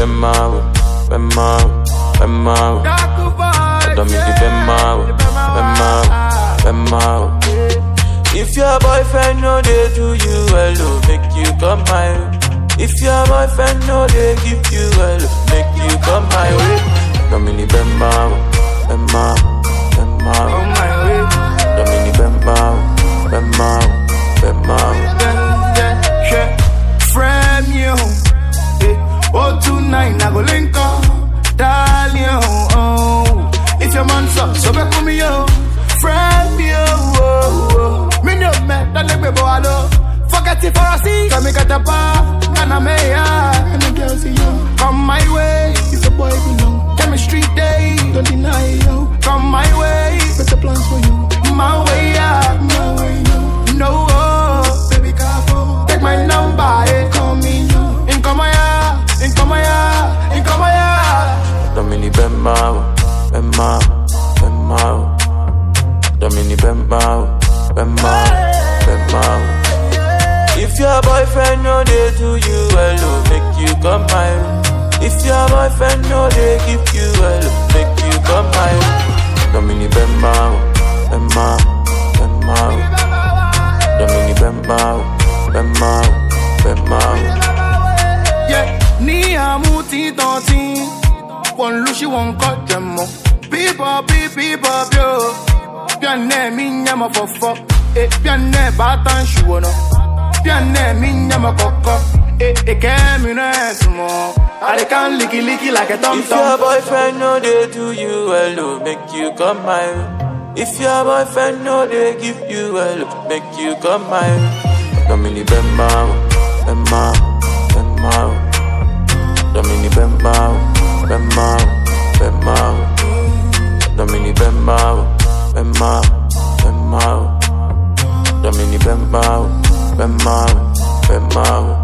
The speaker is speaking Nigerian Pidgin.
bemao, bemao, bemao. Domini bemao, bemao, bemao. If your boyfriend no dey do you well, oh, make you come my way. If your boyfriend no dey give you well, oh, make you come my way. Domini bemao, bemao, bemao. Domini bemao, bemao, bemao. Frame you, eh, oh tonight I go link up, darling. Oh, if your man's up, so back with me yo. Frame you, oh, oh. me no man, that let me go hello. Forget it for a see, come get a bar, and I'm here, and the girls see you. Come my way, if a boy belong. Chemistry day, don't deny yo. Come my way, better plans for you. My way, yeah, my way, yo. No, oh, baby, careful. Take my number, eh. Call me, yo. In come here, in come here, in come here. Domini bemao, bemao, bemao. Domini bemao, bemao, bemao. If your boyfriend no dey do you well, oh, make you come my way. If your boyfriend no dey give you well, oh, make you come my way. Domini bemao, bemao, bemao. Domini bemao, bemao, bemao. Yeah, ni amuti tonti. One lushi one cut them up. People, people, people, yo. Pianne mi nyama fofo. Eh, pianne batan shuono. Pianne mi nyama koko. Eh, eh, kemi nesmo. I can licky licky like a tom If your tom. boyfriend no dey do you well, oh, make you come my way. If your boyfriend no dey give you well, oh, make you come my way. Domini bemao, bemao, bemao. Domini bemao, bemao, bemao. Domini bemao, bemao, bemao. Domini bemao, bemao, bemao.